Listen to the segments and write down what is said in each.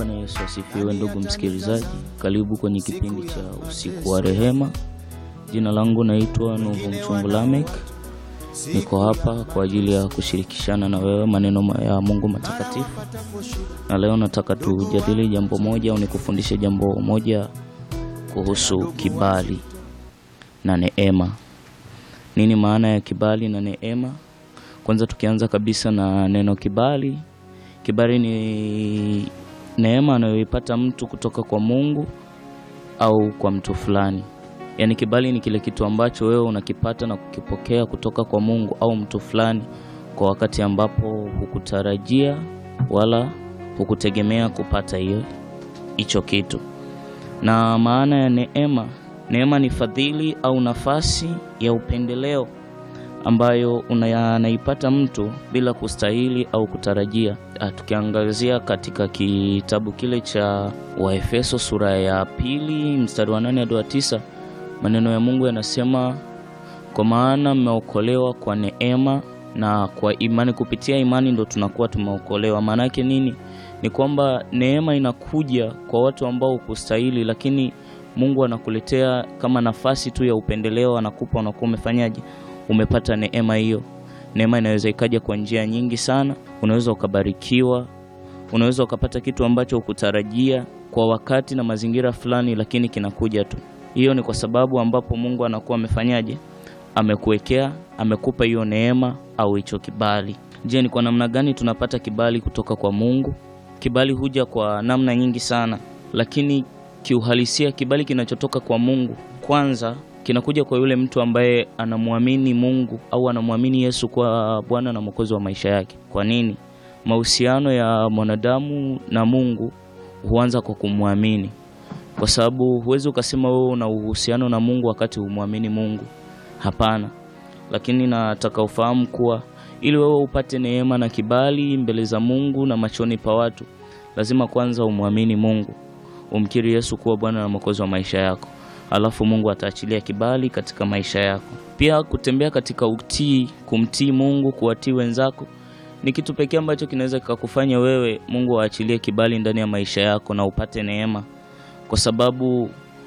Bwana Yesu asifiwe, ndugu msikilizaji, karibu kwenye kipindi cha usiku wa rehema. Jina langu naitwa Nuvu Mchungu Lamek. Niko hapa kwa ajili ya kushirikishana na wewe maneno ya Mungu matakatifu, na leo nataka tujadili jambo moja au nikufundishe jambo moja kuhusu kibali na neema. Nini maana ya kibali na neema? Kwanza tukianza kabisa na neno kibali. Kibali ni neema anayoipata mtu kutoka kwa Mungu au kwa mtu fulani. Yaani kibali ni kile kitu ambacho wewe unakipata na kukipokea kutoka kwa Mungu au mtu fulani kwa wakati ambapo hukutarajia wala hukutegemea kupata hiyo hicho kitu. Na maana ya neema, neema ni fadhili au nafasi ya upendeleo ambayo anaipata mtu bila kustahili au kutarajia. Tukiangazia katika kitabu kile cha Waefeso sura ya pili mstari wa nane hadi wa tisa maneno ya Mungu yanasema, kwa maana mmeokolewa kwa neema na kwa imani. Kupitia imani ndo tunakuwa tumeokolewa. Maana yake nini? Ni kwamba neema inakuja kwa watu ambao hukustahili, lakini Mungu anakuletea kama nafasi tu ya upendeleo, anakupa, unakuwa umefanyaje umepata neema hiyo. Neema inaweza ikaja kwa njia nyingi sana. Unaweza ukabarikiwa, unaweza ukapata kitu ambacho hukutarajia kwa wakati na mazingira fulani, lakini kinakuja tu. Hiyo ni kwa sababu ambapo Mungu anakuwa amefanyaje, amekuwekea, amekupa hiyo neema au hicho kibali. Je, ni kwa namna gani tunapata kibali kutoka kwa Mungu? Kibali huja kwa namna nyingi sana, lakini kiuhalisia kibali kinachotoka kwa Mungu kwanza kinakuja kwa yule mtu ambaye anamwamini Mungu au anamwamini Yesu kwa Bwana na Mwokozi wa maisha yake. Kwa nini? Mahusiano ya mwanadamu na Mungu huanza kwa kumwamini, kwa sababu huwezi ukasema wewe una uhusiano na Mungu wakati humwamini Mungu. Hapana. Lakini nataka ufahamu kuwa ili wewe upate neema na kibali mbele za Mungu na machoni pa watu, lazima kwanza umwamini Mungu, umkiri Yesu kuwa Bwana na Mwokozi wa maisha yako. Alafu Mungu ataachilia kibali katika maisha yako. Pia kutembea katika utii, kumtii Mungu, kuwatii wenzako ni kitu pekee ambacho kinaweza kikakufanya wewe Mungu aachilie kibali ndani ya maisha yako na upate neema, kwa sababu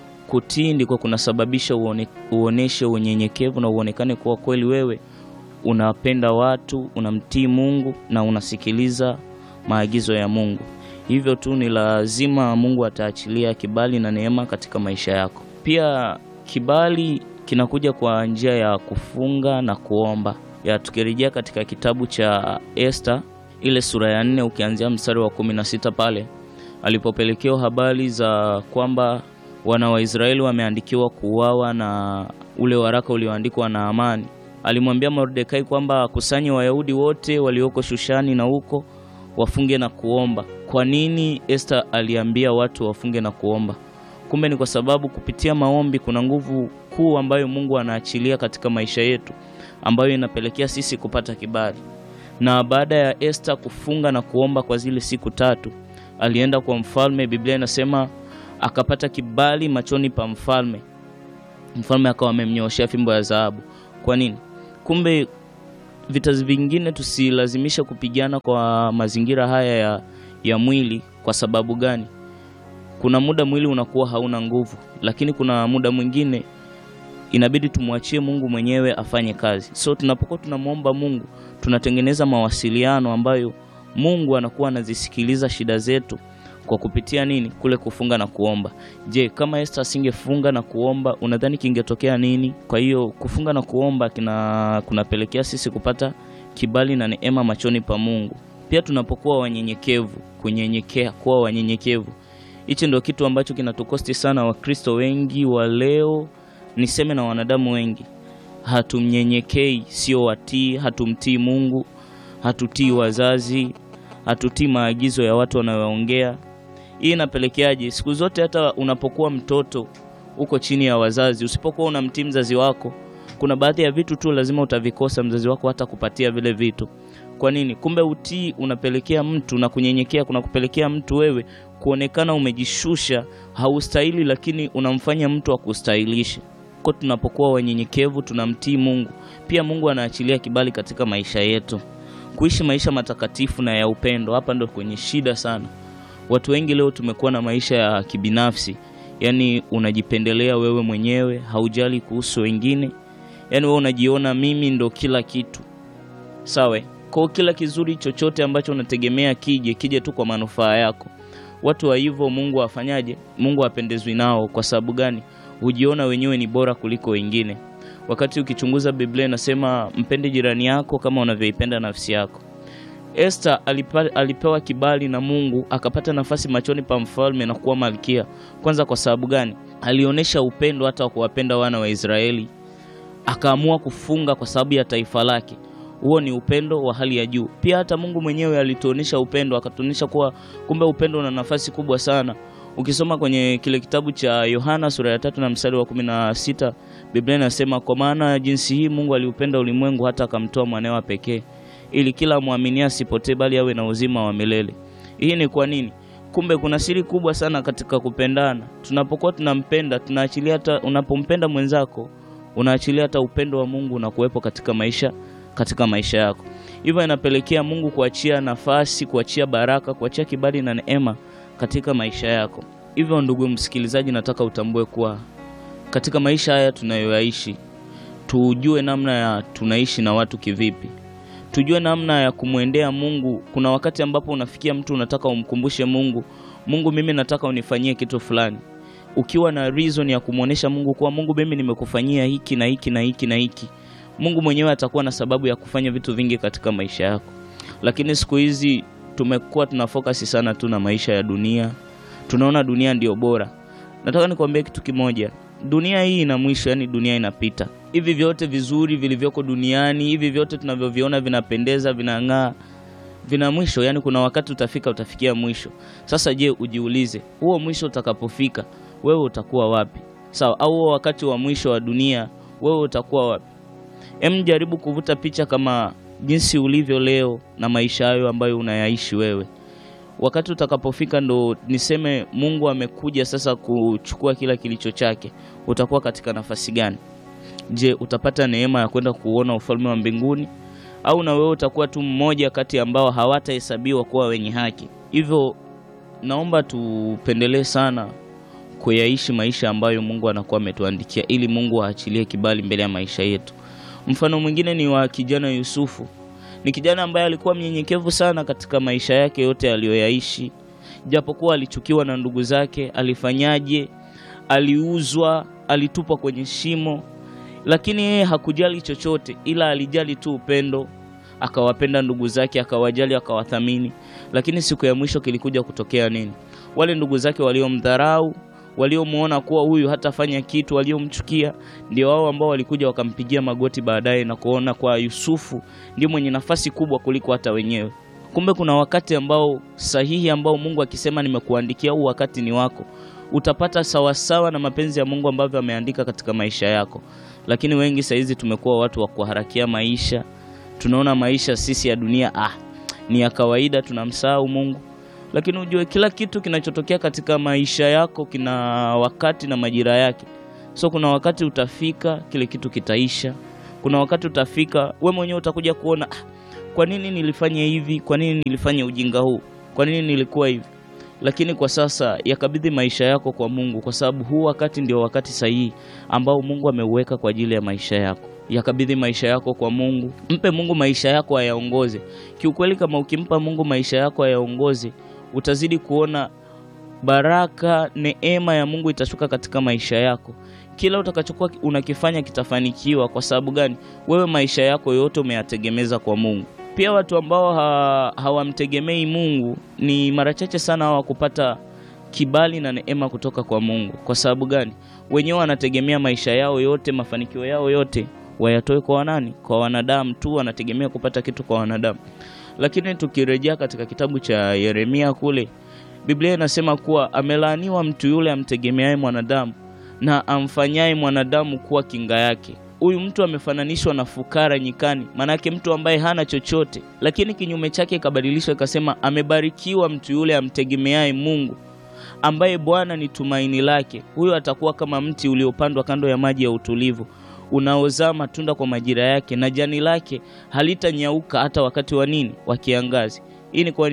kutii ndiko kunasababisha uone, uoneshe unyenyekevu na uonekane kuwa kweli wewe unapenda watu, unamtii Mungu na unasikiliza maagizo ya Mungu. Hivyo tu ni lazima Mungu ataachilia kibali na neema katika maisha yako. Pia kibali kinakuja kwa njia ya kufunga na kuomba. Ya tukirejea katika kitabu cha Esta ile sura ya nne ukianzia mstari wa kumi na sita pale alipopelekewa habari za kwamba wana wa Israeli wameandikiwa kuuawa na ule waraka ulioandikwa na Amani, alimwambia Mordekai kwamba akusanye Wayahudi wote walioko Shushani na huko wafunge na kuomba. Kwa nini Esta aliambia watu wafunge na kuomba? Kumbe ni kwa sababu kupitia maombi kuna nguvu kuu ambayo Mungu anaachilia katika maisha yetu ambayo inapelekea sisi kupata kibali. Na baada ya Esta kufunga na kuomba kwa zile siku tatu, alienda kwa mfalme. Biblia inasema akapata kibali machoni pa mfalme. Mfalme akawa amemnyooshea fimbo ya dhahabu. Kwa nini? Kumbe vita vingine tusilazimisha kupigana kwa mazingira haya ya, ya mwili. Kwa sababu gani? Kuna muda mwili unakuwa hauna nguvu, lakini kuna muda mwingine inabidi tumwachie Mungu mwenyewe afanye kazi. So tunapokuwa tunamwomba Mungu, tunatengeneza mawasiliano ambayo Mungu anakuwa anazisikiliza shida zetu kwa kupitia nini? Kule kufunga na kuomba. Je, kama Esta asingefunga na kuomba, unadhani kingetokea nini? Kwa hiyo kufunga na kuomba kina kunapelekea sisi kupata kibali na neema machoni pa Mungu. Pia tunapokuwa wanyenyekevu, kunyenyekea, kuwa wanyenyekevu Hichi ndio kitu ambacho kinatukosti sana Wakristo wengi wa leo, niseme na wanadamu wengi. Hatumnyenyekei, sio watii, hatumtii Mungu, hatutii wazazi, hatutii maagizo ya watu wanayoongea. Hii inapelekeaje? Siku zote hata unapokuwa mtoto uko chini ya wazazi, usipokuwa unamtii mzazi wako, kuna baadhi ya vitu tu lazima utavikosa, mzazi wako hata kupatia vile vitu. Kwa nini? Kumbe utii unapelekea mtu na kunyenyekea kuna kupelekea mtu wewe kuonekana umejishusha, haustahili, lakini unamfanya mtu akustahilishe. Kwa tunapokuwa wanyenyekevu, tunamtii Mungu, pia Mungu anaachilia kibali katika maisha yetu, kuishi maisha matakatifu na ya upendo. Hapa ndo kwenye shida sana. Watu wengi leo tumekuwa na maisha ya kibinafsi, yaani unajipendelea wewe mwenyewe, haujali kuhusu wengine, yaani wewe unajiona mimi ndo kila kitu, sawa? Kwa kila kizuri chochote ambacho unategemea kije kije tu kwa manufaa yako. Watu wa hivyo Mungu afanyaje? Mungu apendezwi nao. Kwa sababu gani? Hujiona wenyewe ni bora kuliko wengine, wakati ukichunguza Biblia inasema mpende jirani yako kama unavyoipenda nafsi yako. Esther alipa, alipewa kibali na Mungu akapata nafasi machoni pa mfalme na kuwa malkia. Kwanza kwa sababu gani? Alionyesha upendo hata wa kuwapenda wana wa Israeli, akaamua kufunga kwa sababu ya taifa lake. Huo ni upendo wa hali ya juu. Pia hata Mungu mwenyewe alituonesha upendo, akatuonesha kuwa kumbe upendo una nafasi kubwa sana. Ukisoma kwenye kile kitabu cha Yohana sura ya tatu na mstari wa kumi na sita Biblia inasema kwa maana jinsi hii Mungu aliupenda ulimwengu hata akamtoa mwanawe pekee ili kila mwaminia asipotee bali awe na uzima wa milele. Hii ni kwa nini? Kumbe kuna siri kubwa sana katika kupendana. Tunapokuwa tunampenda, tunaachilia hata unapompenda mwenzako, unaachilia hata upendo wa Mungu na kuwepo katika maisha katika maisha yako. Hivyo inapelekea Mungu kuachia nafasi, kuachia baraka, kuachia kibali na neema katika maisha yako. Hivyo ndugu msikilizaji, nataka utambue kuwa katika maisha haya tunayoyaishi, tujue namna ya tunaishi na watu kivipi tujue namna ya kumwendea Mungu. Kuna wakati ambapo unafikia mtu unataka umkumbushe Mungu, Mungu, mimi nataka unifanyie kitu fulani, ukiwa na reason ya kumwonyesha Mungu kuwa Mungu, mimi nimekufanyia hiki na hiki na hiki na hiki. Mungu mwenyewe atakuwa na sababu ya kufanya vitu vingi katika maisha yako. Lakini siku hizi tumekuwa tuna focus sana tu na maisha ya dunia, tunaona dunia ndio bora. Nataka nikwambie kitu kimoja, dunia hii ina mwisho, yani dunia inapita. Hivi vyote vizuri vilivyoko duniani, hivi vyote tunavyoviona vinapendeza, vinang'aa, vina mwisho. Yani kuna wakati utafika, utafikia mwisho. Sasa je, ujiulize, huo mwisho utakapofika, wewe utakuwa wapi? Sawa? Au huo wakati wa mwisho wa dunia, wewe utakuwa wapi? Em, jaribu kuvuta picha kama jinsi ulivyo leo na maisha hayo ambayo unayaishi wewe wakati utakapofika ndo niseme Mungu amekuja sasa kuchukua kila kilicho chake, utakuwa katika nafasi gani? Je, utapata neema ya kwenda kuona ufalme wa mbinguni, au na wewe utakuwa tu mmoja kati ambao hawatahesabiwa kuwa wenye haki? Hivyo naomba tupendelee sana kuyaishi maisha ambayo Mungu anakuwa ametuandikia, ili Mungu aachilie kibali mbele ya maisha yetu. Mfano mwingine ni wa kijana Yusufu ni kijana ambaye alikuwa mnyenyekevu sana katika maisha yake yote aliyoyaishi, japokuwa alichukiwa na ndugu zake. Alifanyaje? Aliuzwa, alitupwa kwenye shimo, lakini yeye hakujali chochote, ila alijali tu upendo. Akawapenda ndugu zake, akawajali, akawathamini. Lakini siku ya mwisho kilikuja kutokea nini? Wale ndugu zake waliomdharau waliomwona kuwa huyu hatafanya kitu, waliomchukia ndio wao ambao walikuja wakampigia magoti baadaye na kuona kwa Yusufu ndio mwenye nafasi kubwa kuliko hata wenyewe. Kumbe kuna wakati ambao sahihi ambao Mungu akisema nimekuandikia, huu wakati ni wako, utapata sawasawa na mapenzi ya Mungu ambavyo ameandika katika maisha yako. Lakini wengi saizi tumekuwa watu wa kuharakia maisha, tunaona maisha sisi ya dunia ah, ni ya kawaida, tunamsahau Mungu lakini ujue kila kitu kinachotokea katika maisha yako kina wakati na majira yake. So kuna wakati utafika, kile kitu kitaisha. Kuna wakati utafika, we mwenyewe utakuja kuona ah, kwa nini nilifanya hivi? Kwa nini nilifanya ujinga huu? Kwa nini nilikuwa hivi? Lakini kwa sasa yakabidhi maisha yako kwa Mungu, kwa sababu huu wakati ndio wakati sahihi ambao Mungu ameuweka kwa ajili ya maisha yako. Yakabidhi maisha yako kwa Mungu, mpe Mungu maisha yako ayaongoze. Kiukweli, kama ukimpa Mungu maisha yako ayaongoze utazidi kuona baraka, neema ya Mungu itashuka katika maisha yako. Kila utakachokuwa unakifanya kitafanikiwa. Kwa sababu gani? Wewe maisha yako yote umeyategemeza kwa Mungu. Pia watu ambao ha, hawamtegemei Mungu ni mara chache sana hawa kupata kibali na neema kutoka kwa Mungu. Kwa sababu gani? Wenyewe wanategemea maisha yao yote, mafanikio yao yote wayatoe kwa wanani? Kwa wanadamu tu, wanategemea kupata kitu kwa wanadamu. Lakini tukirejea katika kitabu cha Yeremia kule, Biblia inasema kuwa amelaaniwa mtu yule amtegemeaye mwanadamu na amfanyaye mwanadamu kuwa kinga yake. Huyu mtu amefananishwa na fukara nyikani, maanake mtu ambaye hana chochote. Lakini kinyume chake ikabadilishwa ikasema, amebarikiwa mtu yule amtegemeaye Mungu, ambaye Bwana ni tumaini lake. Huyo atakuwa kama mti uliopandwa kando ya maji ya utulivu unaozaa matunda kwa majira yake, na jani lake halitanyauka hata wakati wa nini? Wa kiangazi. Hii ni kwa nini?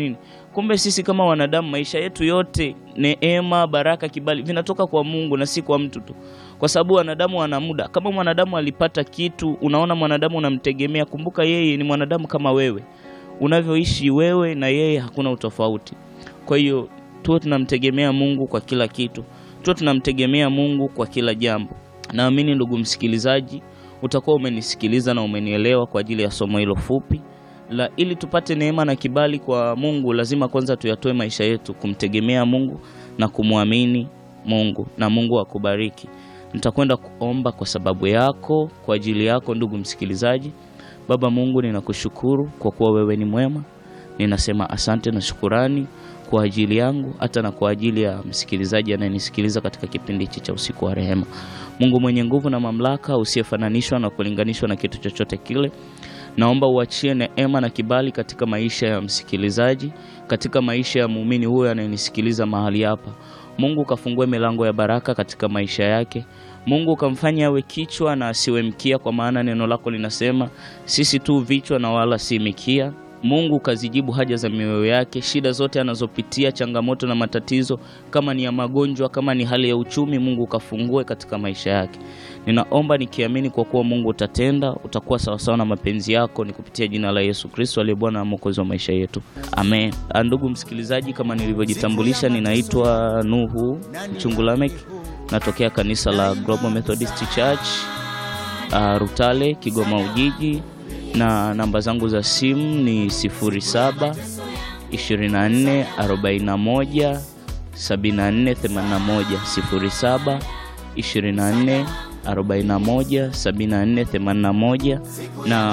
Kumbe sisi kama wanadamu, maisha yetu yote, neema, baraka, kibali vinatoka kwa Mungu na si kwa mtu tu, kwa sababu wanadamu wana muda. Kama mwanadamu alipata kitu, unaona mwanadamu unamtegemea, kumbuka yeye ni mwanadamu kama wewe. Unavyoishi wewe na yeye hakuna utofauti. Kwa hiyo tuwe tunamtegemea Mungu kwa kila kitu, tuwe tunamtegemea Mungu kwa kila jambo. Naamini ndugu msikilizaji, utakuwa umenisikiliza na umenielewa kwa ajili ya somo hilo fupi la ili tupate neema na kibali kwa Mungu, lazima kwanza tuyatoe maisha yetu kumtegemea Mungu na kumwamini Mungu, na Mungu akubariki. Nitakwenda kuomba kwa sababu yako, kwa ajili yako ndugu msikilizaji. Baba Mungu, ninakushukuru kwa kuwa wewe ni mwema. Ninasema asante na shukurani kwa ajili yangu hata na kwa ajili ya msikilizaji anayenisikiliza katika kipindi hichi cha usiku wa rehema. Mungu mwenye nguvu na mamlaka, usiyefananishwa na kulinganishwa na kitu chochote kile naomba uachie neema na kibali katika maisha ya msikilizaji, katika maisha ya muumini huyo anayenisikiliza mahali hapa. Mungu ukafungue milango ya baraka katika maisha yake. Mungu ukamfanya awe kichwa na asiwe mkia, kwa maana neno lako linasema sisi tu vichwa na wala si mikia. Mungu ukazijibu haja za mioyo yake, shida zote anazopitia, changamoto na matatizo, kama ni ya magonjwa, kama ni hali ya uchumi, Mungu ukafungue katika maisha yake. Ninaomba nikiamini kwa kuwa Mungu utatenda, utakuwa sawasawa na mapenzi yako, ni kupitia jina la Yesu Kristo aliye Bwana na Mwokozi wa maisha yetu, amen. Ndugu msikilizaji, kama nilivyojitambulisha, ninaitwa Nuhu Mchungulamek, natokea kanisa la Global Methodist Church uh, Rutale, Kigoma Ujiji na namba zangu za simu ni 07 24 41 74 81 07 24 41 74 81 na